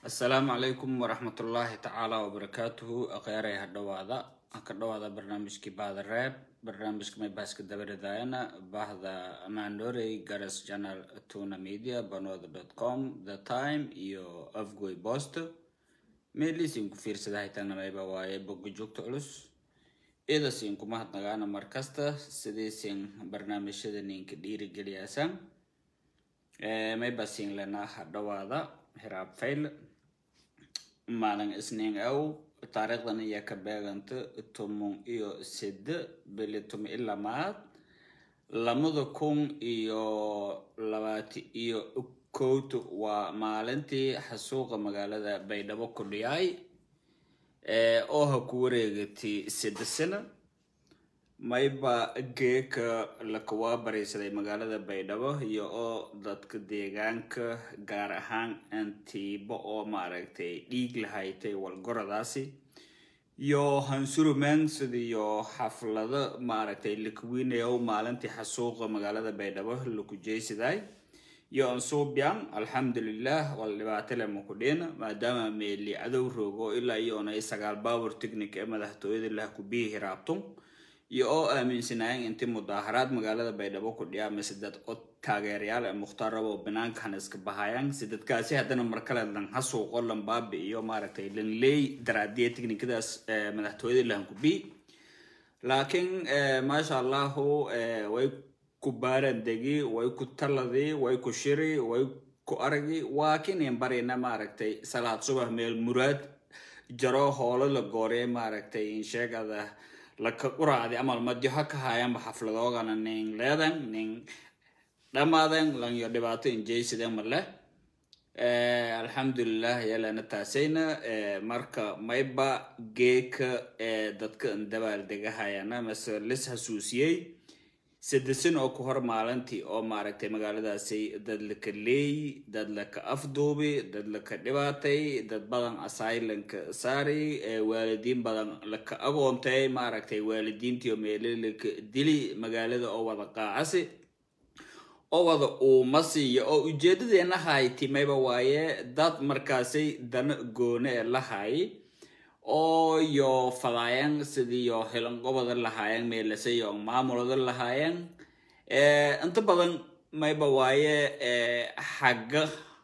asalaamu calaykum waraxmatullaahi tacaala wabarakaatuhu akhyaarey ha dhawaada ka dhawaada barnaamijkii bahda reeb barnaamijka maybaska dabaridayana bahda mandorey garas journal tuna media banooda com the time iyo afgoy post meeliisiin ku fiirsada haytaana mayba waaye boga joogta culus idasiin kuma hadnagaana markasta sidiisin barnaamijyada ninka dhiirigeliyaasaan maybasiin lenaa ha dhawaada hiraab fail maalin isniin aw taariikhdan ayaa ka beeganta tomon iyo sede bili tomo i lamaad lamada kun iyo labaati iyo kowta waa maalintii xasuuqa magaalada baydhabo ku dhiyay oo ha ku wareegatay sede sano mayba geeka lakawaa baraysaday magaalada baydhabo iyo oo dadka deegaanka gaar ahaan antiibo oo maaragtay dhiig lahaytay walgoradaasi iyo hansurumaan sidiyo xaflado maaragtay lakawinayo maalintii xasuuqa magaalada baydhabo laku jeysiday iyo ansuubyan alxamdulilah wal dhibaato lema ku dhina maadaama meeli cadow roogo ilaa iyo onay sagaal baabur technic ee madaxtooyada laha ku biyi hiraabtun iyo oo aaminsanaayeen intii mudaaharaad magaalada baydhabo ku dhiyaa mise dad o taageerayaal ee mukhtaar rabo banaankan iska bahayaan si dadkaasi haddana markale lan hasuuqo lan baabi iyo maaragtay lan leey daraadiya technikadaas madaxtooyada lahan ku bi laakiin maasha allahu way ku baaran degi way ku taladi way ku shiri way ku aragi waa kinin barina maaragtay salaad subax meel muraad jaro hoolo la goorey maaragtay insheegada laka uraadi amal madyo ha ka haayanba xafladoogana nin leedan nin dhamaaden lanyo dhibaato injeysiden male alxamdulilah yalana taasayna marka mayba geeka dadka dabaaldegahayana mase lis hasuusiyey sadesan oo ku hor maalintii oo maaragtay magaaladaasi dad laka leey dad laka afduubi dad laka dhibaatay dad badan asailanka saari waalidiin badan laka agoontay maaragtay waalidiintii oo meele laka dili magaalada oo wada qaacasi oo wada uumasiiyo oo ujeedadeena hayti mayba waaye dad markaasay dana goone ee la hay oo yo fadaayan sidiiyo hilanqobada lahaayeen meelasayo maamulada lahaayeen inta badan mayba waaye xagga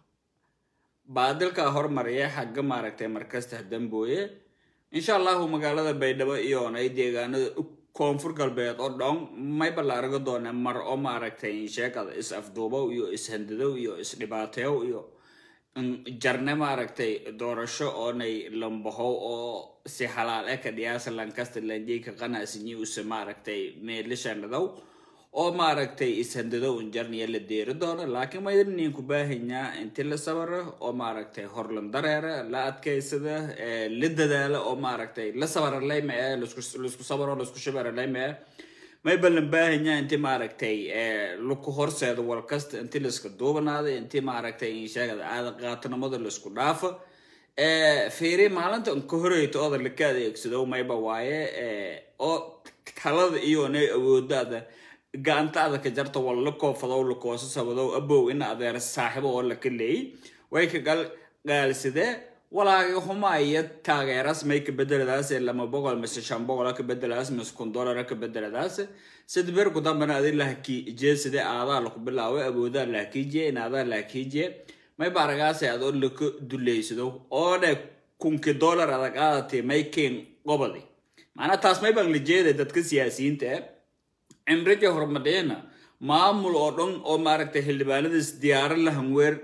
baadilka hormariya xagga maaragtay markasta dambooye insha allahu magaalada baydhabo iyoonay deegaanada koonfur galbeed oo dhon mayba la argo doona mar oo maaragtay insheekada is afduubow iyo ishandadow iyo isdhibaateyow iyo jarne maaragtay doorasho oonay lambahow oo si halaal e ka dhiyaasa lankasta lanjeyka qanasinyi use maaragtay meelishanadaw oo maaragtay ishandadow injarniya la deeri doono laakiin maydnin ku baahanyaa inti la sabara oo maaragtay horlan dareera la adkaysada la dadaala oo maaragtay la sabara layma e laisku sabaro laisku shabara layma e mayba lan baahanyaa inti maaragtay laku horseedo walkasta inti laiska duubanaada inti maaragtay insheegada aada qaatanimada laisku dhaafo fiiri maalinta ka horeyta ooda laka adeegsado mayba waaye oo talada iyonay awoodaada gacantaada ka jarta wal la koofadow lakoosa sabadow abow ina adeer saaxibo oo laka leey way ka gal gaalsidee walaagi humaya taageeras may ka bedeladaas lama boqol mise shan boqol ka bedeladaas mise kun dollar ka bedeladaas sid ber ku dambana adi lahaki jeeside aadaa laku bilaaway awoodaa lahakiijiye in aadaa lahakiijiye may baaragaase adoo laka duleysado oo dhe kunki dollar adag aadati may keen qobadi macnaa taas may baan la jeeday dadka siyaasiyiinta e cimrija hormadheena maamul oo dhan oo maaragtay xildhibaanadaas diyaaro lahan weer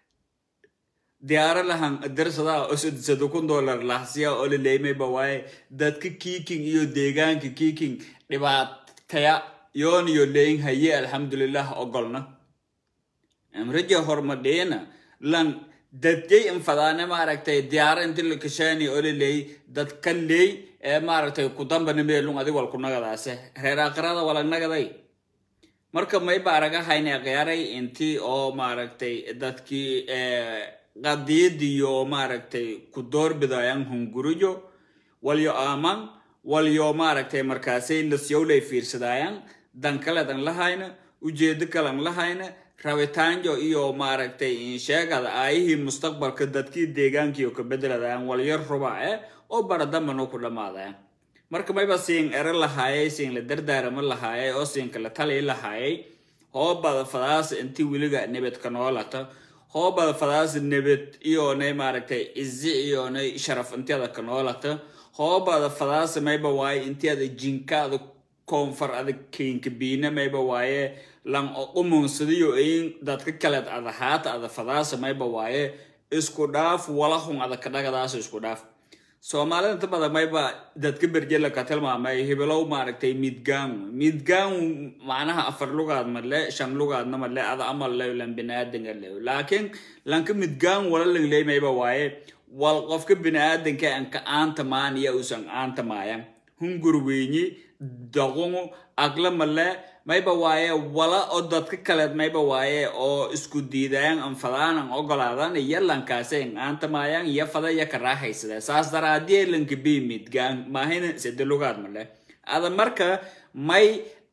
diyaaro lahan darsadaa oo sadisado kun dollar lahsiya oo la leemayba waaye dadka kiiking iyo deegaanka kiiking dhibaataya yoon iyo leyin haye alxamdulilah ogolna cimrija hormadheena lan dadjay infadaane maaragtay diyaaro inti la kashaani oo la leeyay dadka leey ee maaragtay ku dambana meelun adig wal ku nagadaase reer aakhirada walag nagaday marka mayba aragahayne qiyaaray intii oo maaragtay dadkii qadiyadiyo maaragtay ku doorbidayaan hunguriyo walyo aaman walyo maaragtay markaasay lasyowlay fiirsadayaan dan kaledan lahayna ujeedo kalan lahayna rabitaanjo iyo maaragtay insheegada aayihii mustaqbalka dadkii deegaankiio ka bedeladaan walyar rubac eh oo baradambano ku dhammaadaan marka mayba siin ere lahaayay siin la dardaarama lahaayay oo siinka la tali lahaayay hoobada fadaas inti weliga nebedka noolata hoobada fadaas nebed iyonay maaragtay izi iyonay sharaf intiada ka noolata hoobada fadaas mayba waaye intiada jinkaada koonfar ada keenka biina mayba waaye lan umunsadiyo in dadka kaleed ada haata ada fadaasa mayba waaye isku dhaaf walahun ada kadhagadaas isku dhaaf soomaalida inta badan mayba dadka berjela ka tilmaamay hibelow maaragtay midgaan midgaan macnaha afar lugaad male shan lugaadna male ada amal le lan biniaadanka le laakiin lanka midgaan wala langley mayba waaye wal qofka biniaadanka anka aanta maaniya usan aanta maayan hungur weynyi daqungu agla male mayba waaye wala oo dadka kaleed mayba waaye oo isku diidayaan anfadaanan ogolaadan iyo lankaase aantamayaan iyo fada iyo ka raaxaysada saas daraadie lanka bi midgaan maahina sede lugaad male ada marka may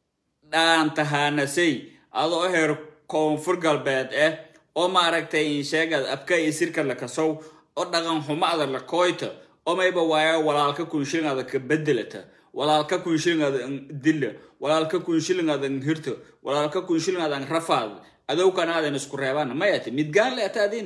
dhaantahaanasay adoo heer koonfur galbeed eh oo maaragtay insheegad abka isirka lakasow oo dhaqan xumada lakoyta oo mayba waaye walaalka kunshilingada ka bedelata walaalka kunshilingaadan dilla walaalka kunshilingaadan hirto walaalka kunshilingaadan rafaad adowkanaadan isku reebaan mayati midgaan le ataadin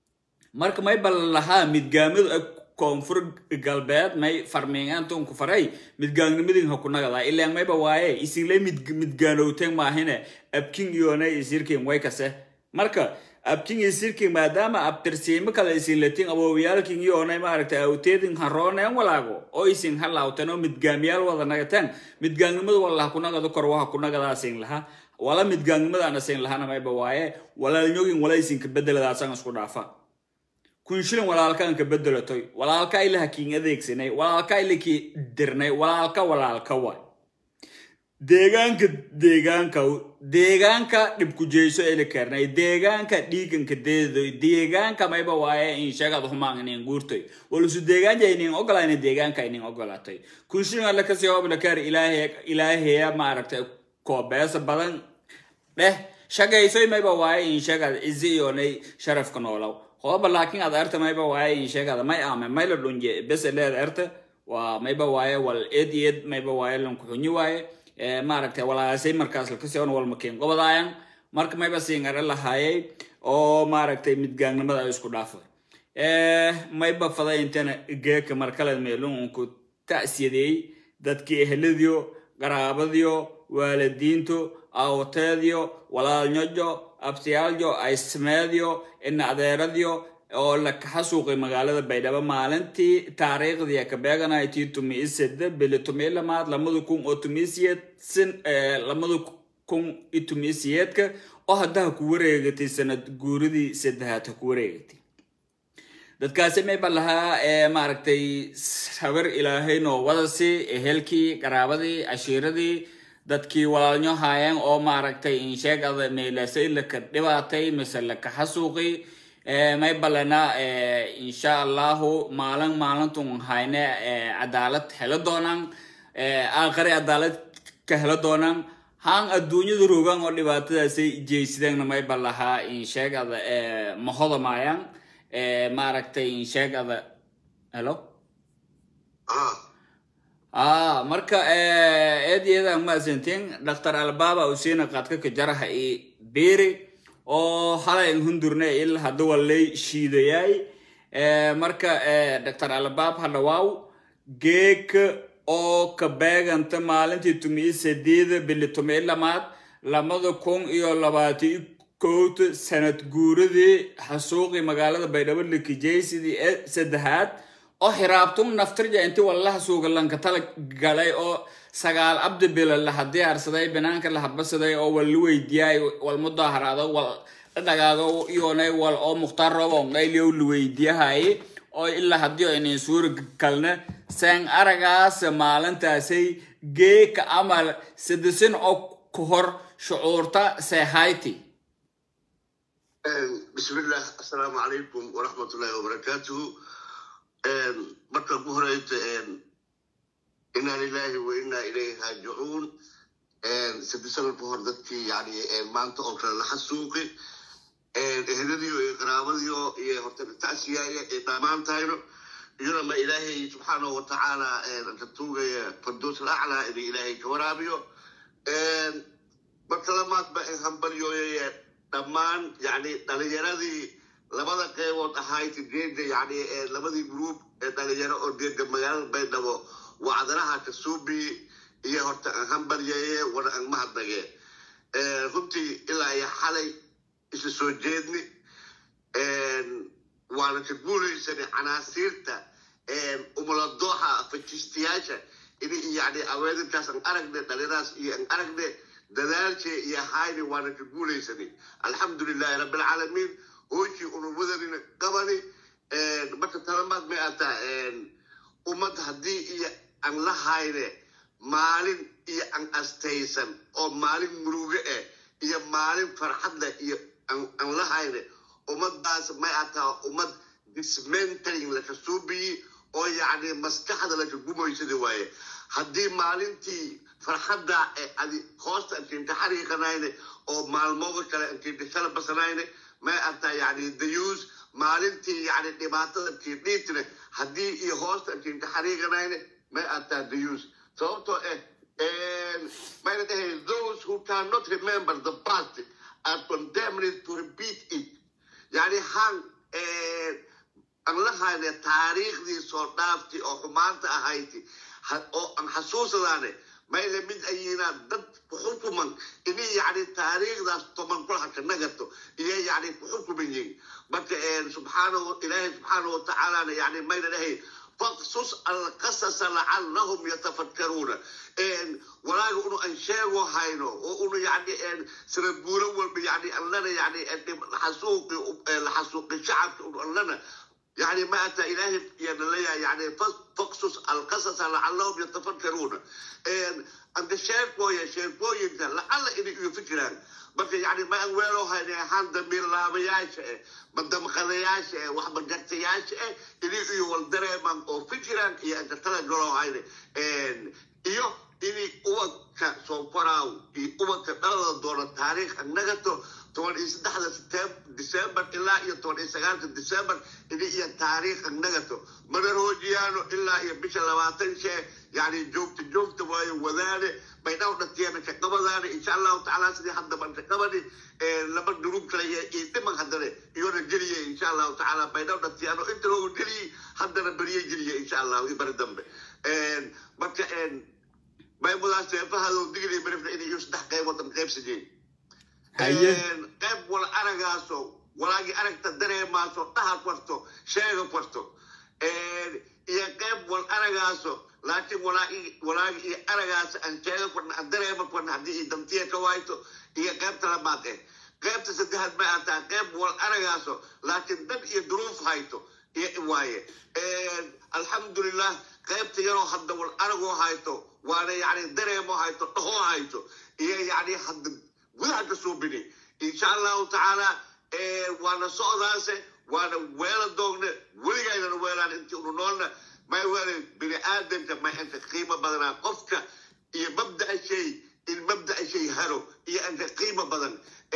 marka may bal lahaa midgaamadu koonfur galbeed may farmiingaantunku faray midgaangnimadin hakunagadaa ilaan mayba waaye isinle midgaanowteen maahine abking iyonay isirkin way kase marka abking isirkin maadaama abtirsiimo kale isinlatin awowyaalkin iyonay maaragtay awteedin harooneen walaago oo isin halaawteen oo midgaamiyaal wada nagateen midgaangnimada walaha kunagado kor waha kunagadaa sin laha wala midgaangnimadaana sin lahana mayba waaye walaalnyogin wala isinka bedeladaasan isku dhaafa kunshilin walaalkaan ka bedelatoy walaalka ilaha kiin adeegsanay walaalka ilakii dirnay walaalka walaalka waay deegaanka deegaanka deegaanka dhibkujeyso eli kernay deegaanka dhiiganka deedoy deegaanka mayba waaye in sheegad humaan inin guurtoy walusu deegaanja inin ogolayna deegaanka inin ogolatay kunshilin alla kasii hoblakar ilaaheya maaragtay koobeesa badan dheh shagaysoy mayba waaye in sheegad izi iyonay sharafka noolow hooba laakiin ad erta mayba waaye in sheegada may ame may la dhunje bese leed erta waa mayba waaye wal ed ed mayba waaye lankuxunyi waaye maaragtay walaasay markaas lakasion walmakiin qobadaayan marka mayba siingare lahaayay oo maaragtay midgaangnimada ay isku dhaafay mayba faday intana geeka markaleed meelunku ta'siyadeey dadkii eheladiyo qaraabadiyo waalidiinto awteedyo walaalnyojo abtiyaalyo aysmeedyo ina adeeradyo oo la kaxa suuqay magaalada baydhabo maalintii taariikhdii ka beeganaytii tumi isede bili tumi lamaad lamada kun oo tumiisiyeed sin lamada kun i tumiisiyeedka oo haddaha ku wareegatay sanad guuridii saddexaad ha ku wareegatay dadkaasi mayba lahaa maaragtay habar ilaahay noo wadasi ehelkii qaraabadii cashiiradii dadkii walaalnyo haayeen oo maaragtay insheegada meelasay laka dhibaatay mise laka xasuuqi may balena insha allahu maalin maalintun hayne cadaalad helo doonaan aakhari cadaalad ka helo doonaan haan adduunyada rogaan oo dhibaatadaasay jeysideenna mayba lahaa insheegada mahoda maayaan maaragtay insheegada helo ah marka eedyada maasantiin dhaktar albaba usiina qadka ka jaraha i beri oo halay hundurne il hada walay shiidayay marka dhaktar albab hadhawaaw geek oo ka beeganta maalintii tumi sadeeda bili tumi lamaad lamada kun iyo labaati kowta sanad guuradii xasuuqii magaalada baydhabo likijaysidii ee saddexaad oo xiraabtun naftirja inti wallaha suuga lanka tala galay oo sagaal abdi bila laha diyaarsaday banaanka lahabasaday oo wal la weydiyaay wal mudaharaado wal dhagaado iyonay wal oo mukhtaar roobon qayliyow la weydiyahay oo ilaa haddii aynan suuri kalna saan aragaas maalintaasay geeka amal sadisin oo ku hor shucuurta seehayti bismillah assalaamu calaykum waraxmatullahi wabarakaatuhu marka ku horeyta inaa lilahi wa inaa ilayhi raajicuun saddex sano ka hor dadkii yani maanta oo kale la xasuuqi eheladiyo iyo qaraabadiyo iyo horta taasiyaaya ay dhammaan tahayno iyona ma ilaahay subxaanahu watacaala ka tuugaya fardoos alaclaa inuu ilaahay ka waraabiyo marka lamaadba in hambalyooyaya dhammaan yani dhalinyaradii labada qeybood ahayd geeda yani labadii gruub ee dhalinyaro oo geeda magaalada baydhabo wacdanaha kasuubi iyo horta aan hambalyeeye wana aan mahadnage runtii ilaa iyo xalay isla soo jeedni waana ka guulaysana canaasiirta umuladooxa fajistayaasha in yani aweedinkaas aan aragne dhalinaas iyo aan aragne dadaalshe iyo hayni waana ka guulaysanay alxamdulilahi rabbilcaalamiin hooshii unumadanina qabani marka talamaad may ataa ummad haddii iyo aan la hayne maalin iyo aan astaysan oo maalin muruge eh iyo maalin farxadleh iyo aan la hayne ummadaas may ataa ummad dismantering laka suubiyi oo yacni maskaxda laka gumaysada waaye haddii maalintii farxadda ee adi hoosta ankinta xariiqanayne oo maalmooda kale ankinta shala basanayne may ataa yani dayuus maalintii yani dhibaatada kiidhiitne haddii iyo hoosta ankinta xariiqanayne may ataa dayuus sababtoo eh mayna dhahay those who cannot remember the past are condemned to repeat it yani han aan la hayne taariikhdii soo dhaafti oo xumaanta ahayti oo aan xasuusadaane mayna mid ayinaa dad kuxukuman ini yani taariikhdaas toman kulaha ka nagato iyo yani kuxukuman yihin marka subxaanahu ilaahay subxaanahu watacaalana yani mayna dhahay faqsus alqasasa lacallahum yatafakkaruuna walaaga unu aan sheego hayno oo unu yani sira guuro walba yani allana yani xasuuqi laxasuuqi shacabka unu allana يعني ما أتى إلهي يعني يعني فقصص القصص لعلهم يتفكرون عند الشيخ يا شيخ انت لعل إني يفكران بس يعني ما أولو هاي هان دمير لابياش بدم خلياش وحب جرتياش إني يولدري من أو فكران يا أنت ترى جلو هاي إيو إني أوك سوفراو أوك دولة دولة تاريخ النغتو toban iyo saddexda december ilaa iyo toban iyo sagaalka december ini iyo taariikha nagato mana roojiyaano ilaa iyo bisha labaatan shee yani joogta joogta waayo wadaane baydhaw dhatiyaana ka qabadaane insha allahu tacaala sidii hadda ban ka qabani laba durub kale iyo dhiman haddana iyona geliye insha allahu tacaala baydhaw dhatiyaano inta loogu geliyey haddana beriye geliye insha allahu iyo bari dambe marka maymudaas seefahadoo digli marifna inay iyo saddex qaybood an qaybsadeen qayb wal aragaaso walaagii aragta dareemaaso dhaha kwarto sheega kwarto iyo qayb wal aragaaso laakiin walaagi iyo aragaas aan sheega kwarna aan dareema kwarna haddii iyo damtiya ka waayto iyo qaybta labaad eh qaybta saddexaad ma ataa qayb wal aragaaso laakiin dad iyo duruuf hayto iyo waaye alxamdulilah qaybta yaroo hadda wal aragoo hayto waana yani dareemo hayto dhahoo hayto iyo yani hadda gudaha ka suubini insha allahu tacaala waana socdaase waana weela doogne weligaynana weelaan intii unu noolna may weele bini aadamka may anka qiimo badanaa qofka iyo mabda'a shay in mabda'a shay haro iyo anka qiimo badan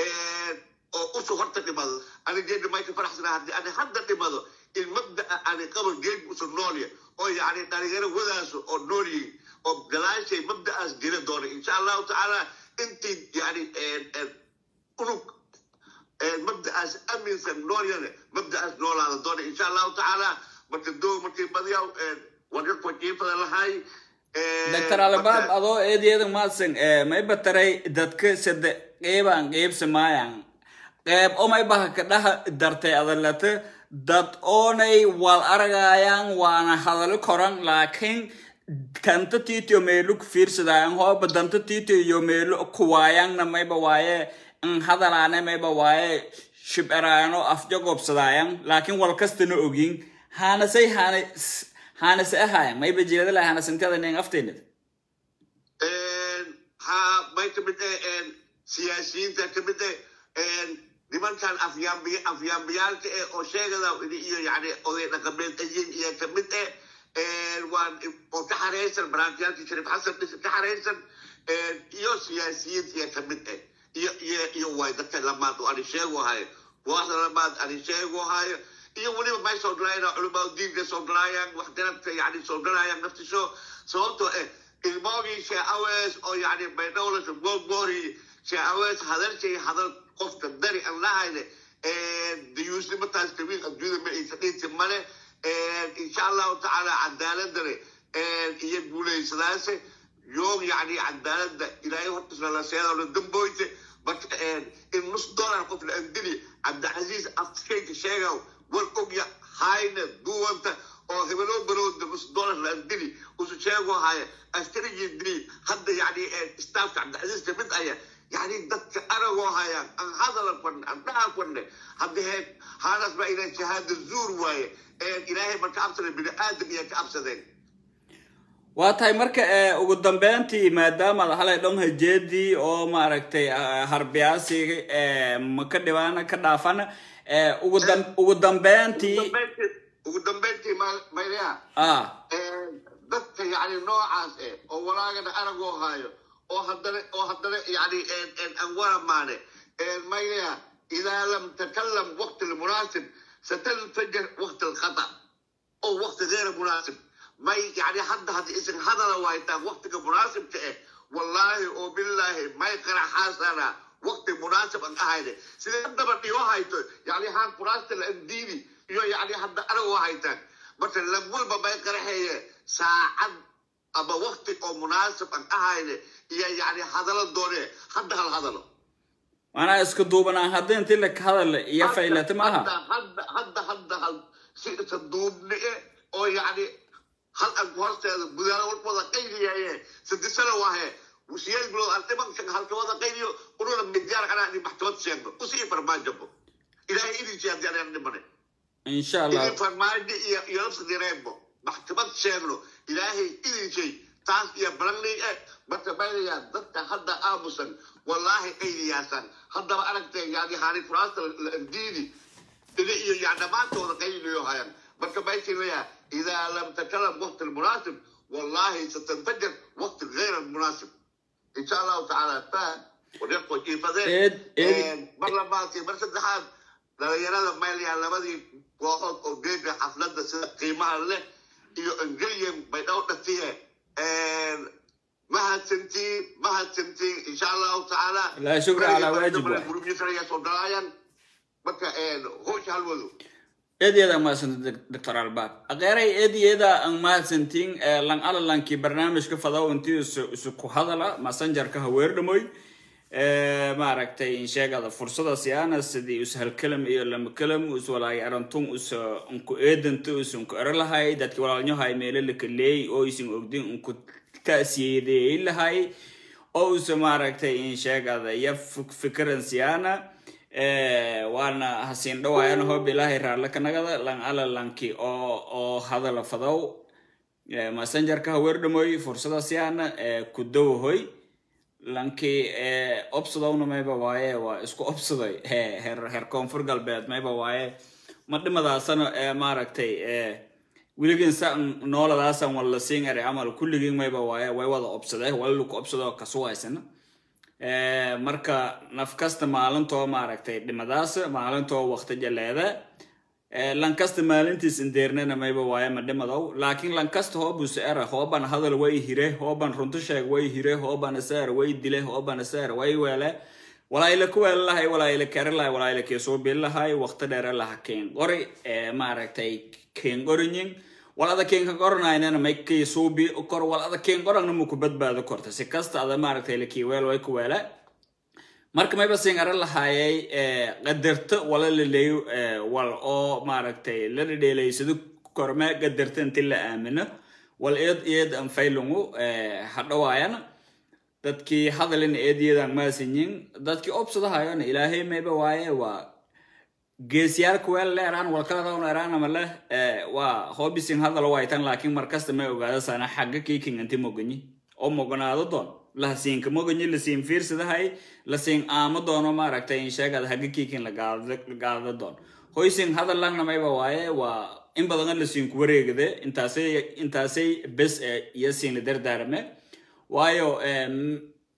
oo usu horta dhimado ani geedna may ka faraxsanaa haddii ani hadda dhimado in mabda'a ani qabo geed usu noolya oo yani dhalinyaro wadaaso oo noolyihin oo galaashay mabda'aas jira doona insha allahu tacaala intii yani unug mabda'aas aaminsan noolyane mabda'aas noolaada doona insha allahu tacaala marka doo markii badiyaw waga kwajiifada lahay doctor albaab adoo eedyada maadsan may bataray dadka sade qeybaan qeybsa maayaan qeyb omay baha ka dhaha dartay adalata dad oonay wal aragayaan waana hadalo koran laakiin kanta titio meelu ku fiirsadaayan hooba danta titio iyo meelu kuwaayanna mayba waaye n hadalaane mayba waaye shiberaano afjagobsadaayan laakiin wal kastana ogin haanasay haana haanase ahaayan mayba jeedala haanasantada nin afteynad ha may kamid eh siyaasiyiinta kamid eh nimankan afyaambiy afyaambiyaalka eh oo sheegada iyo yani oday dhaqameed ayin iyo kamid eh waan oo ka xareysan baraantiyaalkii shariif xasan dhis ka xareysan iyo siyaasiyiinta iyo kamid ah iyo iyo iyo way dadka lamaad oo ani sheegu hayo kuwaasna lamaad ani sheegu hayo iyo weliba may soo dhalayaan culamaa diinka soo dhalayaan waxgaradka yani soo dhalayaan naftisho sababtoo eh ilmoogii shee awees oo yani baydhowlasha goorgoori shee awees hadalshay hadal qofka dari aan lahayne dayuusnimataas kabiil adduunyada ma aysa dhinti male insha allahu tacaala cadaaladane iyo guulaysadaase yoog yani cadaalada ilaahay hortisna la seedona damboyte marka in nus dollar qof la andili cabdicasiis afkeyka sheegaw war ogya hayna duwanta oo hebeloo barooda nus dollar la andili usu sheego haya askarigii dili hadda yani staafka cabdicasiis kamid aya yani dadka aragoo hayaan aan hadala kwanne aan dhaha kwanne hadda he haanaas baa ilaa shahaada zuur waaye ilaahay ma ka absadeen bini aadam iyo ka absadeen waa tahay marka ugu dambeyntii maadaama ad halay dhon hajeedii oo maaragtay harbiyaasi ma ka dhibaana ka dhaafana ugu dam ugu dambeyntii ugu dambeyntii maylaha ah dadka yani noocaas eh oo walaagana aragoo hayo oo haddana oo haddana yani aan waramaane maylaha idaa lam takalam waqti lmunaasib satanfajar waqti alkhata oo waqti geyra munaasib may yani hadda hadda isin hadala waaytaan waqtiga munaasibka eh wallaahi oo bilaahi may qaraxaasana waqti munaasib aan ahayne sidee haddaba dhigo hayto yani haan kuraasta la andiini iyo yani hadda anagoo haytaan marka lag walba may qaraxeeye saacad ama waqti oo munaasib aan ahayne iyo yani hadalo doone hadda hal hadalo manaa isku duubanaan hadda intii la hadal iyo faylata maaha hadda hadda hadda hal si isa duubne oo yani hal aan hoosteeda gudaalo walbada qayliyaye sadisana waahe siyeed bilood aan dhimanka halkawada qayliyo ununa midyaar anaa in maxkamad sheegno usii farmaajabo ilaahay idinsi haddii anaan dhimane insha allah idin farmaajo iyo iyo nafsa direebo maxkamad sheegno ilaahay idinshay taas iyo balanley eh marka maynayaa dadka hadda aamusan wallaahi qayliyaasan haddaba aragtee yani haani furaasta la andiidi ili iyo yani dhammaantooda qayliyo hayan marka maysinaya إذا لم تكلم وقت المناسب والله ستنفجر وقت غير المناسب إن شاء الله تعالى فاهم ونقول كيف إيد- إيد- مرة ما في مرة الدحاب لا يرى ما اللي على بدي وقت أوجيجا حفلة سنة قيمة له iyo ingiliyan bay dhowdha tihe mahadsantiin mahadsantiin insha allahu tacaala لا شكر على واجب واحد. gurubyisanaya soo dhalaayaan marka hoosha halwado eedyada mahadsanti doctor albaab aqeeray eedyada aan mahadsantiin lan alalankii barnaamijka fadaw intii isu isu ku hadala messengerka haweerdhamoy maaragtay insheegada fursada siyaana sidii us halkalam iyo lama kalam us walaay arantun us unku eedanta us unku ero lahay dadki walaalnyahay meelo lakaleey oo isin ogdin unku taasiyeedeey lahay oo us maaragtay insheegada iyo fikiran siyaana waana hasiin dhawaayana hoob ilaahay raarla kanagada lan alalanki oo oo hadala fadaw messengerka haweerdhamoy fursada siyaana ku dawahoy lanki obsadowna mayba waaye waa isku obsaday heer heer koonfur galbeed mayba waaye ma dhimadaasana maaragtay weligin sa nooladaasan wala siin ere camal kulligiin mayba waaye way wada obsadee walaluku obsadoo kasuwaysana marka naf kasta maalintoo maaragtay dhimadaas maalintoo waqti jaleeda lan kasta maalintiis indeernana mayba waaye ma dhimadow laakiin lan kasta hoobus era hooban hadal way hire hooban runto sheeg way hire hooban iseer way dile hooban iseer way weele walaayla ku weele lahay walaayla kere lahay walaayla keesuubil lahay waqti dheere laha keen qori maaragtay keen qorinyin walada keenka qoranaynana may keesuubi kor walada keen qoragna muku badbaado korta si kasta ada maaragtay lakii weel way ku weele marka mayba siin ara lahaayay qadarto wala laleeyo wal oo maaragtay la dhedheelaysado korme qadarto inti la aamino wal eed eed an faylungu hadhawaayana dadkii hadalin eedyadan maasinyin dadkii obsadahayona ilaahay mayba waaye waa geesiyaalka weel leeraan walkaladawn eraanama leh waa hoobisin hadal waytan laakiin markasta may ogaada sana xagga kiiking inti moganyi oo moganaado doon lahasiinka moganyi lasiin fiirsadahay lasiin aamo doono maaragtay insheegada hagga kiikin lagaada doon hoysin hadal langna mayba waaye waa in badan lasiinku wareegade intaasay intaasay bes iyo siina dardaarame waayo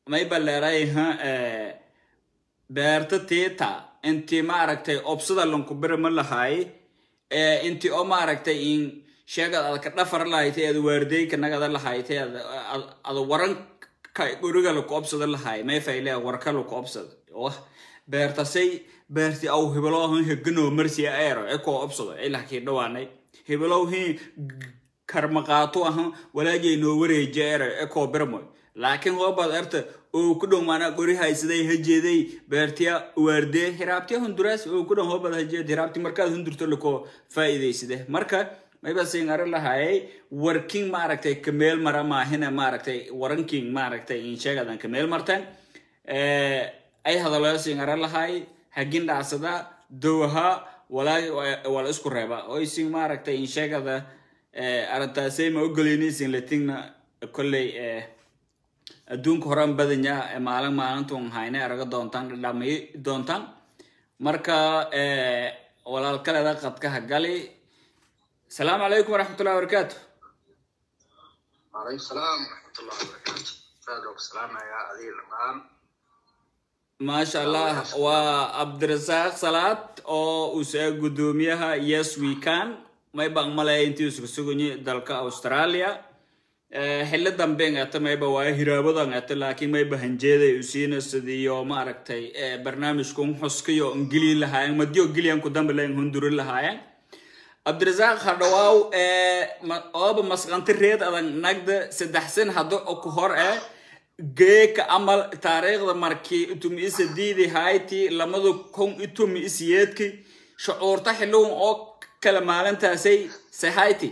may baleeray ha beerta tiita intii maaragtay obsada lanku birma lahay intii oo maaragtay in sheegad ad ka dhafar lahaytay ad waardeyka nagada lahaytay ad waranka guriga laku obsada lahay may fayle warka laku obsada wah beertasay beerti aw hibelow hin hegano marsi aero ekoo obsado ilahkii dhawaanay hibelow hin karmaqaato ahan walaajay noo wareeji ero ekoo birmoy laakiin hoobad erta oo ku dhow maanaa gori haysaday hajeeday beertiya waardee hiraabtiya hunduraas oo ku dhow hoobad hajeed hiraabti markaad hundurto lakoo faa'iidaysade marka mayba siin ari lahayay warking maaragtay kameel mara maahina maaragtay waranking maaragtay in sheegadan kameel martan ay hadaloo siin ari lahay hagin dhacsada dowaha walaa wala isku reeba oysin maaragtay in sheegada arrintaasay ma ogoleynaysin latingna kolley adduunka horan badanya maalin maalintun hayne araga doontaan dhadhamay doontaan marka walaalkaleeda qadkaha gali asalaamu calaykum waraxmatullahi wabarakaatu وعليكم السلام ورحمة الله وبركاته فادوك سلام يا أذي الأمان maasha allah waa cabdirasaaq salaad oo usa guddoomiyaha yes we can may baan malaya intii isku suganyi dalka australia xillo damben ata mayba waa hiraabadan ata laakiin mayba hanjeeday usiina sidiyo maaragtay barnaamijkun xuskayo ngili lahaayeen madiyo giliyanku dambe layn hunduri lahaayeen cabdirasaaq hadhawaaw ooba masqanti reed adan nagda saddex sin haddo ku hor eh geeka amal taariikhda markii itumi isa diidi hayti lamada kun itumi isiyeedki shucuurta xilluun oo kala maalintaasay sahayti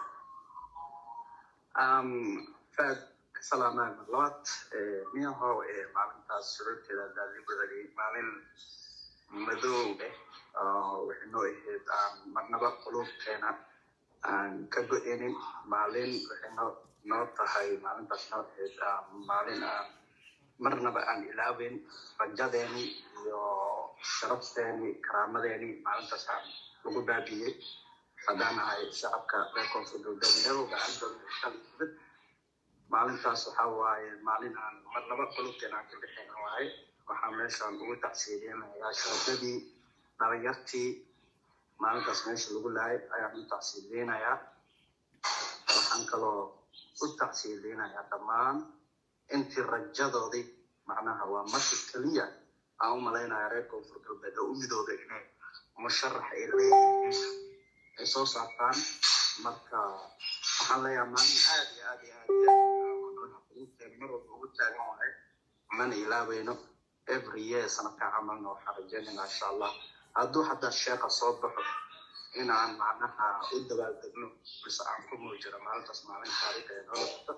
Um, فاد سلام مرات مين هو معلم تاس شروط كده ده اللي بدري معلم مدو وحنو إهد مرنبا قلوب كنا aan ka go-inin maalin waxay noo noo tahay maalintaas noo ahayd maalin aan marnaba aan ilaawin rajadeeni iyo sharafteeni karaamadeeni maalintaas aan lagu baabiyey haddaan ahay shacabka reer koonfur galbeednimada gacantoodamid maalintaas waxaa waaye maalin aan marnaba qulubteen aan ka bixin waaye waxaa meeshaan ugu tacsiidinayaa sharafadii dhalinyartii maalintaas meesha lagu laayay ayaan u tacsiideynayaa waxaan kaloo u tacsiideynayaa dhammaan intii rajadoodii macnaha waa marka keliya aan u malaynaya reer koonfur galbeed oo u midooda inay musharax ay leeyihiin ay soo saartaan marka waxaan leeyahay maalin aad iyo aad iyo aad iyo aad mar walba ugu taagan wahay mana ilaaweyno every year sanadka camalna waxaan rajeynayna insha allah hadduu xataa sheeka soo baxo inaan macnaha u dabaaldegno mise aan ku muujiro maalintaas maalin taariikh ee nolosha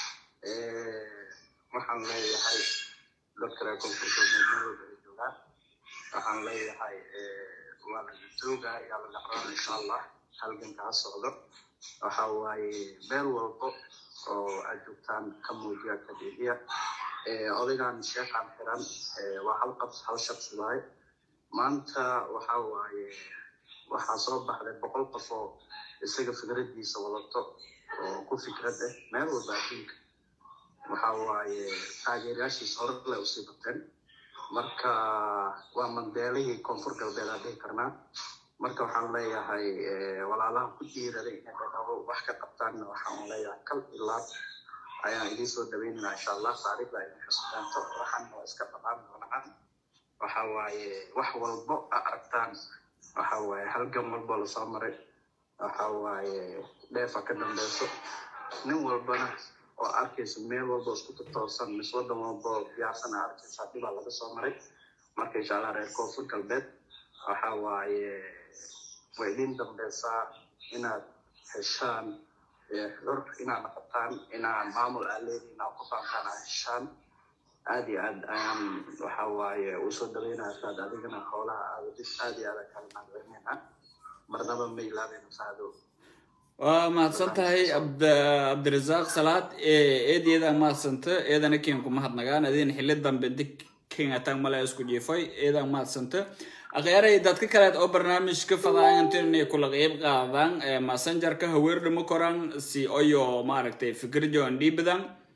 waxaan leeyahay dadka reer koonfurta meelmadooda ay joogaan waxaan leeyahay waa laga jooga ayaa laga rabaa insha allah halganka ha socdo waxa waaye meel walbo oo aad joogtaan ka muujiya ka dhiibiya odaygan sheekaan xiran waa hal qabs hal shaqsi waaye maanta waxa waaye waxaa soo baxday boqol qof oo isaga fikradiisa wadato oo ku fikrad ah meel walba adduunka waxa waaye taageerayaashiisa hore le usii bateen marka waa mandeelihii koonfur galbeed aan dhihi karnaa marka waxaan leeyahay walaalaha ku dhiiraday inay dhaqabo wax ka qabtaanna waxaan leeyahay kal ilaab ayaan idiin soo dhaweynayna insha allah taariikhda ay xusbeento waxaana waa iska dhaqaan doonaan waxa waaye wax walbo a aragtaan waxa waaye halgan walbo lasoo maray waxa waaye dheefa ka dambeyso nin walbana oo arkaysa meel walbo isku tatoosan mis wadan walbo diyaarsana arkaysa dhibaa laga soo maray marka insha allah reer koonfur galbeed waxa waaye way idin dambeysaa inaad heshaan xor inaad noqotaan inaan maamul aa leediin aad ku faantaan aad heshaan aad iyo aad ayaan waxa waaye usoo dhaweynaya saad adigana xoolaha aadadid aad iyo aad kala mahadcelinayna marnaba ma ilaabeyna saado waa mahadsan tahay cabdirasaaq salaad eed eedaa mahadsanta eedana kenku mahadnagaan adin xili dambe di kengatang mala isku jiifay eedaa mahadsanta akhyaray dadka kaleed oo barnaamijka fadaayantin inay kula qeyb qaadaan messengerka haweerdhimo koran si oyo maaragtay fikirjoon dhiibadan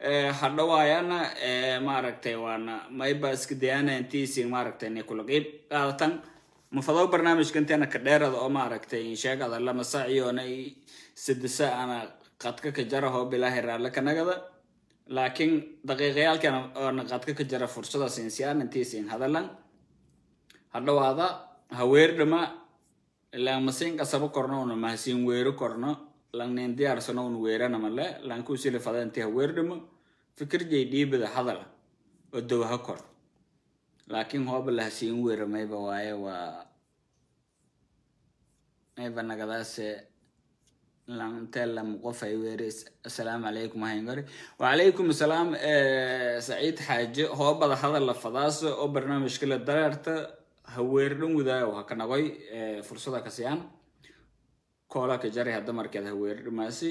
hadhawaayana maaragtay waana mayba iska dayana intiisi maaragtay inay kula qeyb qaadatan mafado barnaamijka inteena ka dheerada oo maaragtay insheegada lama saaciyoona sadisa ana qadka ka jara hoo bilaahi raalle ka nagada laakiin daqiiqayaalkan oona qadka ka jara fursada siinsiyaan intiisiin hadalan hadhawaada haweerdhama ilaan masiin qasabo korno una mahasiin weero korno langnin diyaarsano un weerana male lankusili fada inti haweerdhamo fikir jay dhiibada hadala oo dowha kor laakiin hooba lahasiin weera mayba waaye waa mayba nagadaase lantelam qof ay weeri assalaamu calaykum hangari wacalaykum assalaam saciid xaaje hoobada hadal la fadaaso oo barnaamijka la dareerta haweerdhan wadaayo ha ka nagoy fursada ka siyaan koola ka jari hadda markeed haweerdhamaasi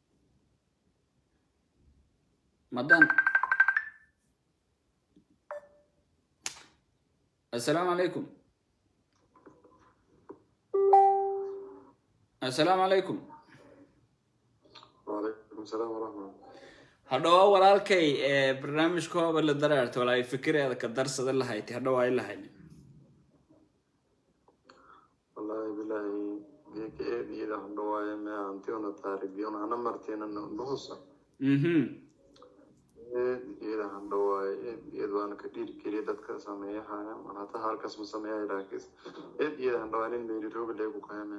madan assalaamu calaykum assalaamu calaykum وعليكم السلام ورحمة الله hadhawa walaalkay barnaamijka hooba la dareerta walaay fikireeda ka darsada lahayti hadhawa ay lahayn والله بالله ديك إيه دي إذا هم رواية ما أنتيونا تاريخيون أنا مرتين أنا نحوسا mhm إيه دي إذا هم رواية إيه دي إذا أنا كتير كريه دتك سامية حاجة أنا حتى هالكس مسامية راكس إيه دي إذا هم رواية ميري روب اللي بكاية ما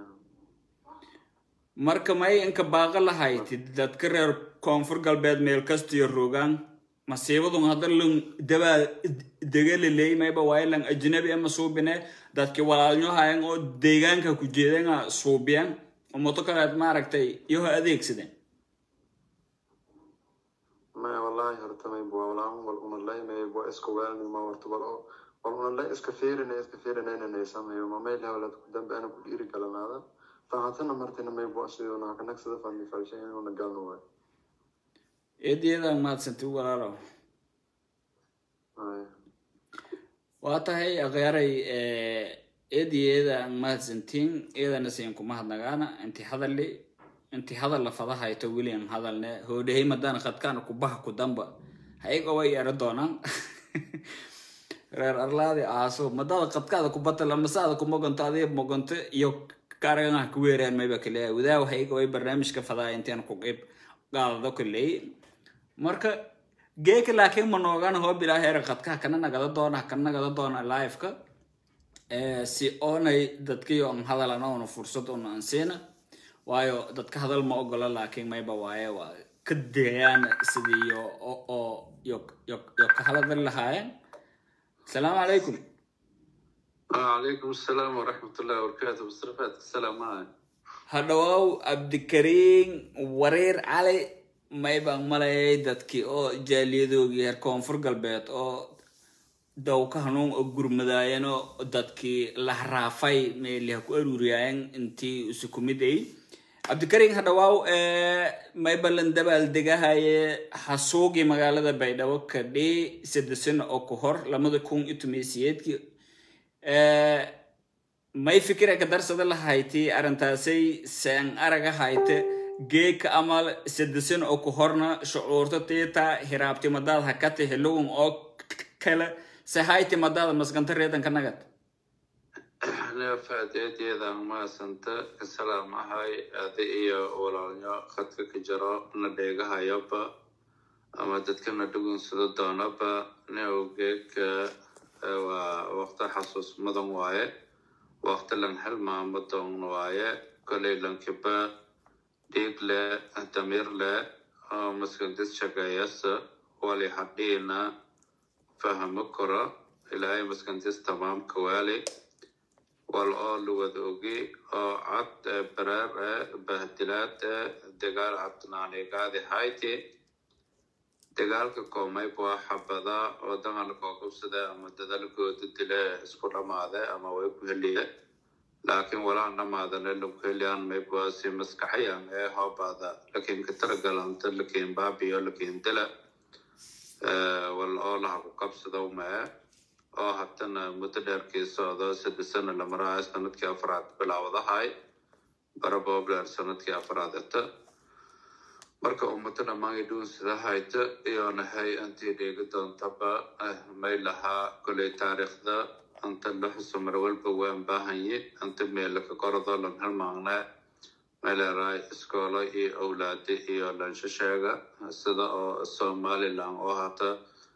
marka may inka baaqa lahayti dadka reer koonfur galbeed meel kastiyo rogaan masiibadun hadda lun dabaa degaliley mayba waaye lan ajnabi ama suubine dadki walaalnyohayan oo deegaanka ku jeedanga suubiyan oo moto kaleed maaragtay iyaho adeegsadeen ما والله هرتمي بوا ولا هم ولا لا ما يبوا إسكو ولا ما ورتبل أو ولا لا إسكفير إن إسكفير إن أنا نسمع يوم ما يلا ولا تقدم بأنا كل كلام هذا فهاتنا مرتين ما يبوا أسيونا كنك سيدا فني فالشيء ونقال نوعي eedyadaan mahadsanti walaalow هاي waa tahay akhyaray eedayeedaan mahadsantiin eedana siin kuma hadnagaana inti hadali inti hadal la fada hayto welian hadalne hoodhahay madaan khadkaana kubaha ku damba hayga way ero doonaan reer arlaadi aaso madada khadkaada kubata lamasaada kumogonto adiga mogonto iyo kaaraganaha ku weeraan mayba kaleeya wadaaw hayga way barnaamijka fadaa intaan ku qeyb qaadado kaleey marka geeka laakiin ma noogana hoo bilaa heera khadkaha kana nagada doona kana nagada doona liveka si oonay dadkii on hadalan oona fursad una ansiina waayo dadka hadal ma ogola laakiin mayba waaye waa ka digayaan sidii yo oo oo yo yo yo ka hadal lahaayeen asalaamu calaykum وعليكم السلام ورحمة الله وبركاته مصطفى السلام معك hadhawaaw cabdikariin wareer cali may baan malayay dadkii oo jaaliyadoogii reer koonfur galbeed oo dawka hanuun oo gurmadaayeen oo dadkii la haraafay meeliha ku aruuriyaayen intii isu kumid ay cabdikariin hadhawaaw may ballan dabaal degahaye hasuugii magaalada baydhabo kadhi saddesan oo ka hor lamada kun iyo tomiisiyeedkii may fikira ka darsada lahayti arrintaasay seen araga hayte geeka amal sadesan oo ku horna shucuurta tiita hiraabti madaad hakati hilugun oo kale se hayti madaada maskanta reedanka nagad أنا فاتيت إذا ما سنت السلام هاي هذه هي ولانيا خدك كجرا نديجها يبا أما تتكلم ندقون سدونا با نيوجيك ووقت حسوس مدن واye waqti lan helmaa madon waaye kolay lankiba dhiig le damir le maskandis shaqeeyasa wali hadhiina fahamo koro ilaahay maskandis tamaamka waali wal oo luwada ogi oo cad bareer eh bahdilaad eh dagaal cadnaanigaadi hayti dagaalka koomay waa xabada oo dagaalka qabsada ama dadalkooda dile isku dhamaade ama way ku heliye laakiin walaa dhamaadane lagu heliyaan maybaasi maskaxayan ee hoobaada lakiin katargalanta lakiin baabiyo lakiin dila wal oo laha ku qabsada umee oo hatana muddo dheerkii socdo saddex sano la maraayo sanadkii afraad bilaawadahay barabobler sanadkii afraad eta marka ummado dhammaan dhuunsida hayta iyonahay intii dheegi doontaba may lahaa koley taariikhda anta la xuso mar walba waan baahanye anta meelaka kordo lan halmaaqnaa meeleeraay iskoolo iyo owlaade iyo lanshasheega sida oo somalilan oo hata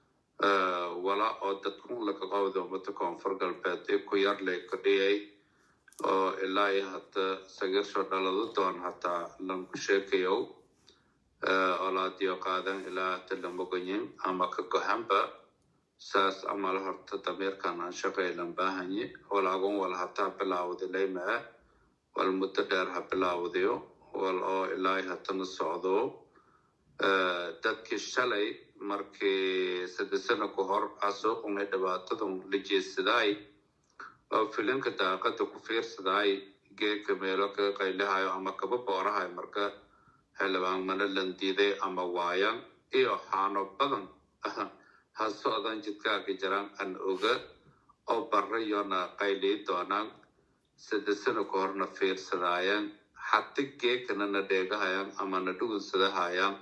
wala oo dadkun laka qowda ummada koonfur galbeed ee ku yar lay kordhiyay oo ilaa iyo hata sagirsho dhalado doon hataa lanku sheekayow olaadiyo qaadan ilaa hata lamoganyin ama ka gohanba saas amal horta damiirkan aan shaqaylan baahanye walaagun wal hataa bilaawda laymaa wal muddo dheer ha bilaawdayo wal oo ilaa hatana socdo dadkii shalay markii saddex sano ka hor asuuqunay dhibaatadun la jeesadaay oo filinka daaqada ku fiirsadaay geedka meelo kaga qaylihayo ama kaba boorahay marka xildhibaan mana landiiday ama waayan iyo xaano badan ha socdan jidkaaga jiraan an oga oo barayona qaylii doonaan saddex sano ka horna fiirsadaayaan hati geekana na dheegahayaan ama na dhugunsadahayaan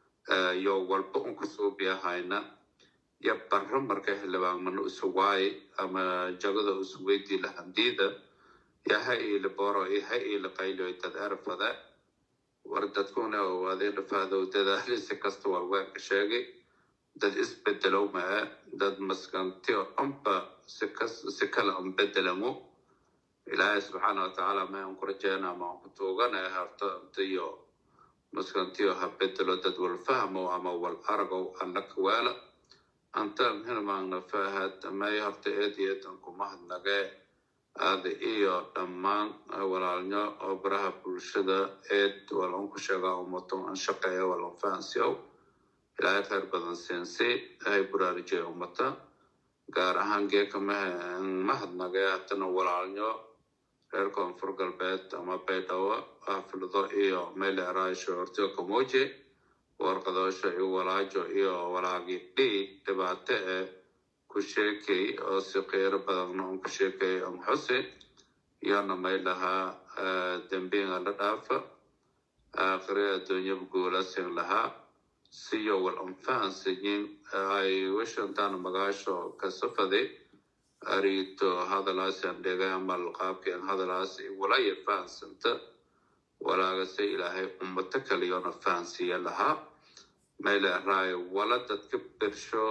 yo walba unka suubiyahayna yo barro marka xildhibaan mana isu waaye ama jagada isu weydii lahandiida yo ha iila boro iyo ha iila qaylo dad erfada war dadkuna owaadee dhafaadow dadaalisi kasta waa waanka sheegay dad isbedelow maa dad maskantiyo dhanba si kale un bedelamo ilaahay subxaana watacaala ma aan ku rajeyna ama aan ku tuugana harto intiyo maskantiyo ha bedelo dad wal fahmo ama wal aragow alla kawaala antaan hilmaagna fahad may horta eed iyo eedan kumahadnagee aada iyo dhammaan walaalnyo oo baraha bulshada eed walan ku sheegaa ummato an shaqeeya walan fahansiyow ilaahay khayr badan siinsi hay buraarijiya ummata gaar ahaan geeka mahadnagee hatana walaalnyo reer koonfur galbeed ama baydhabo xaflado iyo meeleeraasho hortiyo kamoje warqadoosho iyo walaajo iyo walaagi dhi dhibaato eh ku sheekay oo si qiiro badanna un ku sheekay am xuse iyona may lahaa dembiinga la dhaafa aakhire adduunyaba guulasin lahaa siyo wal anfahansayin ay wishantaan magaasho kasafaday arito hadalaasan dhegayamal qaabkeen hadalaas walaya fahansanta walaagase ilaahay ummato kaliyona fahansiiya lahaa mayleeraayo wala dadka bersho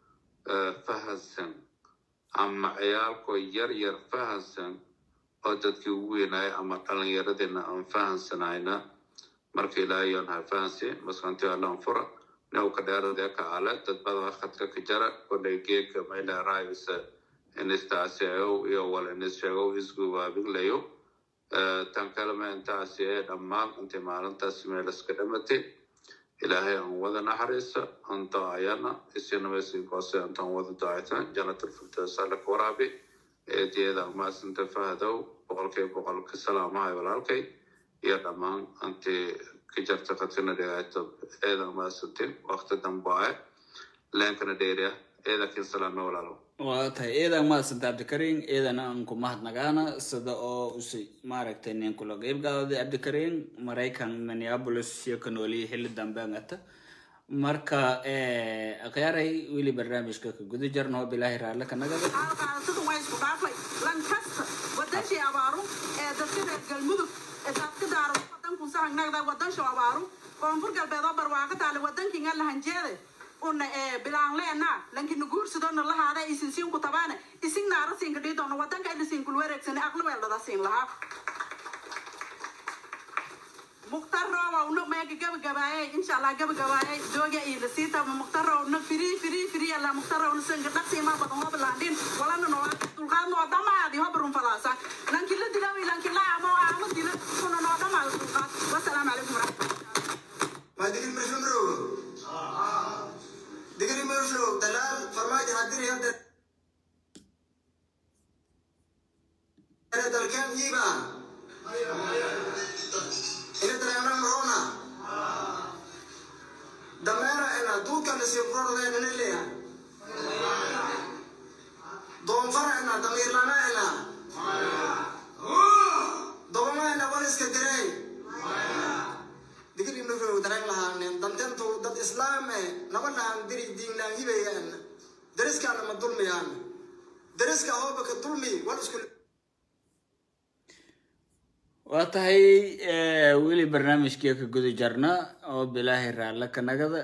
fahansan ama ciyaalkoo yar yar fahansan oo dadkii ugu weynaayo ama dhalinyaradina aan fahansanayna marka ilaahayon ha fahansi maskanti allan fura newka dheeradee ka ale dad badan khadka ka jara kolay geeka mayleeraayose inistaasiyow iyo wal inisheegow isgubaabiglayo tan kalema intaasi ee dhammaan intay maalintaas meelaska dhamatay ilaahay aan wada naxariisa aan do-ayana isinamasinkoose intaan wada do-aytan janatulfirdaws alla ka waraabi eediyada maasinta fahdow boqolkiiba boqolka salaamahay walaalkay iyo dhammaan intii ka jarta khadkana dhegaato eedan maasintin waqti dambae leenkana dheeriya eedakin salaame walaalo waa tahay eedan mahadsanta cabdikariin eedan aan ku mahadnagaana sida oo usi maaragtay nin kula qeybgaaday cabdikariin maraykan minneapolis iyo ka nooliyay xilli dambeangata marka akhyaaray weli barnaamijka ka guda jarno bilaahi raalle ka nagada qaadashadu waa isku dhaafay lankasta wadashii abaaru ee dadka reer galmudug ee dadka daaro wadanku sahangnagda wadansho abaaru koonfur galbeed oo barwaaqo taale wadankinga lahanjeede una ee bilaanleena lankina guursadona lahaada isinsiinku tabaane isin naara siinka dhii doona wadanka ina siinkul wareegsane aqli weeldhada siin lahaa mukhtar rooba una meega gabagabaaye insha allah gabagabaaye jooga iyo lasiita mukhtar roobna firi firi firi alla mukhtar roobna sanka dhaqsiima badan hoo bilaandhin walana noo dulqaad noo dhamaadi hoo barun falaasa lanki la dilawi lanki la amo amo dila kuna noo dhamaadi dulqaad wasalaamu calaykum waraxmatullahi ما دقل مرشمرو دقل مرشمرو دلال فرماج هدري هدر هذا الكام يبا إلى ترى مرونا دمارة إنا دوكا نسيبرور لين نليا دون فرع إنا دمير لنا إنا haba lahaan diri diinlaan hibayaan dariskaana ma dulmiyaan dariska hooba ka dulmi wal isku waa tahay weli barnaamijkii ka guda jarna oo bilaahi raalle ka nagada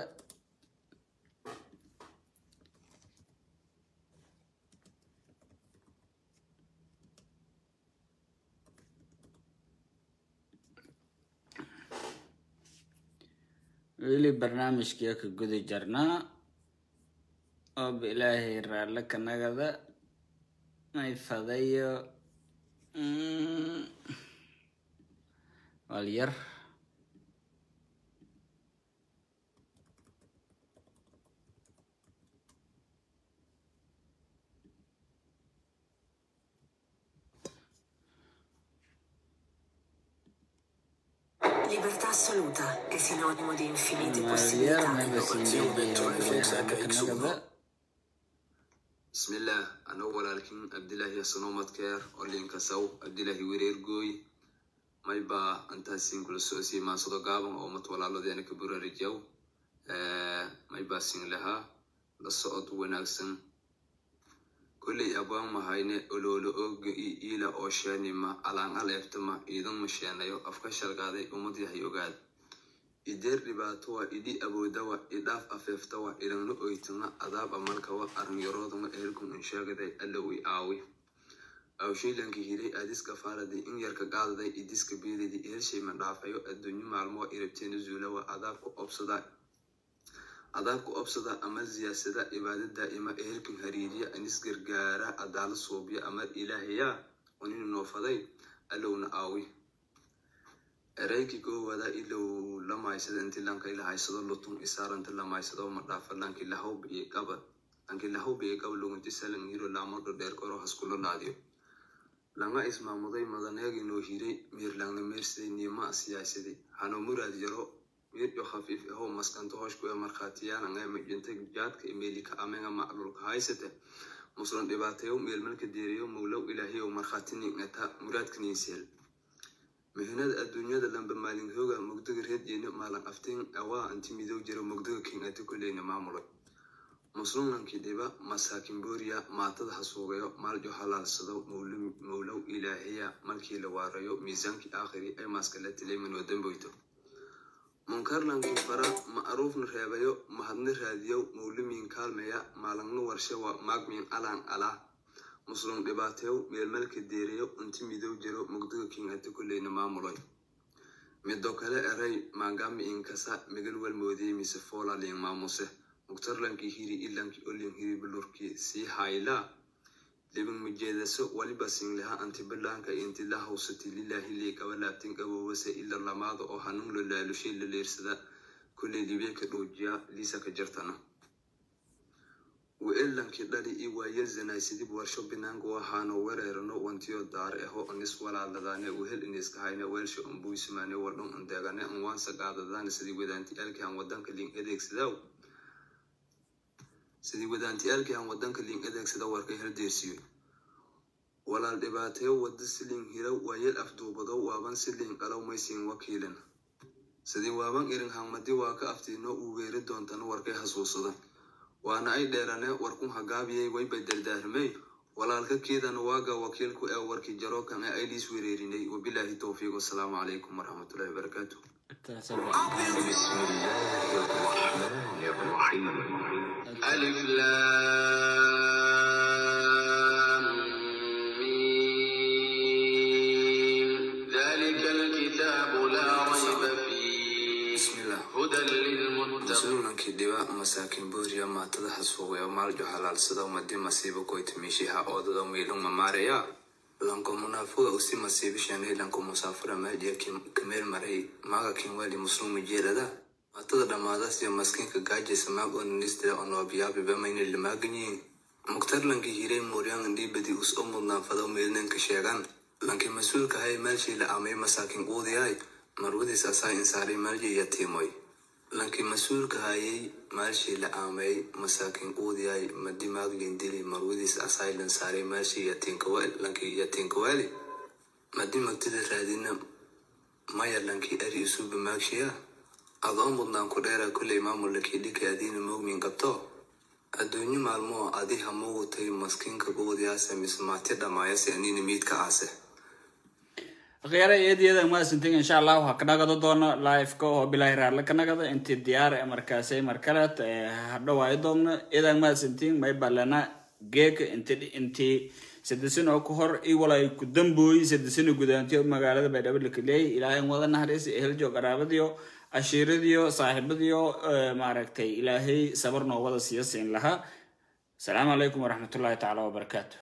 weli barnaamijkii ka guda jarnaa oo bilaahi raalle ka nagada may fadayo walyar Libertà assoluta è sinonimo di infinite walyar possibilità. mayba sindeeya بسم الله أنا ولكن عبد الله سنومت كير أولين كسو عبد الله ويرير جوي ما يبا أنت سين كل سوسي ما صدق قابم أو متولى الله دينك كبر رجاو ما يبا سين لها للصعود وناكسن كل أبوان ما هيني أولولو أوج إلى أوشاني ما ألان ألفتما إذن مشينا يو أفكار قادي أمدي هيوغاد ideer dhibaato waa idhi awoodawa idhaaf afeeftawa idhanla oytana adaab amalkawa arnyaroodama eerkun inshaagaday allowi aawi awshaylanka hiray aadiska faaraday in yarka qaadaday idiska beelidi eershayma dhaafayo adduunyo maalmoa irabteena zuulawa adaabku obsada adaabku obsada ama siyaasada cibaada daa'ima eerkan hariiriya anis gargaara adaala suubiya ama ilaahayaa waninu noofaday allowna aawi ereyki koowaada ilow lamaysada inti lanka ila haysado lutun isaaranta lamaysado ma dhaafa lanki lahawb iyo qaba lanki lahawb iyo qaba lugunti salan hiro laamado dheer koro haskulo laadiyo langa ismaamuday madaneegi noo hiray miirlangna meersaday niima siyaasaday hano muraad yaro miiryo khafiif ahoo maskanto hoshku ee markhaatiyaananga majinta jaadka imeelika amenga maclulka haysate muslan dhibaateyo meelmalka deeriyo mowlow ilaahiyow markhaati ningata muraadka ninseel mihinada adduunyada lamba maalin hooga mugdaga reedyeena maalan afteen awaa anti midow jiro mugdaga king ati kuleyna maamulo muslimnankii dhiba masaakin booriya maatada hasuugayo maaljo halaalsado mowlow ilaahiya markii la waarayo miisaankii aakhiri ay maaskala tilayman wadamboyto munkarlankii fara ma'ruufna reebayo mahadna raadiyo mowlimiin kaalmeya maalangna warshawa maagmiin alaan alaa muslim dhibaateyo meelmalka deerayo unti midow jiro mugdaga kingati kuleyna maamuloy mido kale eray maangami inkasa migal walmoodiyey mise foolaliin maamuse mugtarlankii hiri ilankii olin hiri bilurkii sii hayla libin mijeedaso waliba sinleha anti bilaanka inti la hawsati lilahi lii qaba laabtin qaboobase ila lamaada oo hanuun lo laalushay la leersada kuley libeeka dhoojiya liisa ka jartana weelankii dhali i waayel zanaysidib warsho binaanka waxaano wereerano wantiyo daar eho onis walaaladane wehel iniska hayne weelsha umbuysumane wadhun andeegane anwaansa qaadadane sidii wadaantiyaalkii aan wadanka liin adeegsadaa sidii wadaantiyaalkii aan wadanka liin adeegsada warkay haldeersiyo walaal dhibaateyo wada siliin hira waayel afduubado waaban siliin qalow maysiin wakiilan sidii waaban irin hamadi waa ka aftiino uu weeri doontana warkay hasuusada waana ay dheerane warkun hagaabiyey wayba dardaarmey walaalka keedana waaga wakiilku ee warkii jarookan ee ayliis wereerinay wabilaahi towfiiq wasalaamu calaykum waraxmatullahi wabarakaatu بسم الله الرحمن الرحيم ألف لام ميم ذلك الكتاب لا ريب فيه bismillah هدى للمتقين rasuulankii dhiba masaakin booriya maatada hasuuqaya maaljo halaalsada madi masiibo koytamiishiha oodada miilung mamaaraya lanko munaafuga usi masiibishanay lanko musaafura maajiya kameel maray maaga kinwali muslumi jeelada maatada dhammaadas iyo maskiinka gaajaysa maag onanisdira onoobiyabi bamayna limaaganyiin muktar lankii hiray muuryan indhiibadi us o mudnaanfado meelnanka sheegan lankii mas-uulka hay meelshii la amay masaakin quudiyay marwadiis asaa insaaray meelji yatiimoy lankii mas-uulka hayay maalshii la aamay masaakin quudiyay madimaag lindili marwadiis asaylan saaray maalshii lankii yatiinkawaali madi magtida raadina maya lankii ari isuba maagshiya adoo mudnaan ku dheera kulley maamul lakidhika adiina moogmin qabto adduunyo maalmoo adi hamugu tagi maskiinka gubudyaase mise maati dhamaayase anina miidka aase akhyaara eedyada maasintin insha allah waxaa ka nagado doono liveka oo bilaahi raarla ka nagado intii diyaar e markaasay markaleed hadhawaayo doogno idan maasintin may balana geeka inti intii sadesan oo ka hor i walay ku dambooyi sadesana gudaantiyo magaalada baydhabo lakaleeyay ilaahay wada naxariis eheljo qaraabadiyo cashiiradiyo saaxiibadiyo maaragtay ilaahay sabar noo wada siiyo siin lahaa asalaamu calaykum waraxmatullahi tacaala wabarakaatu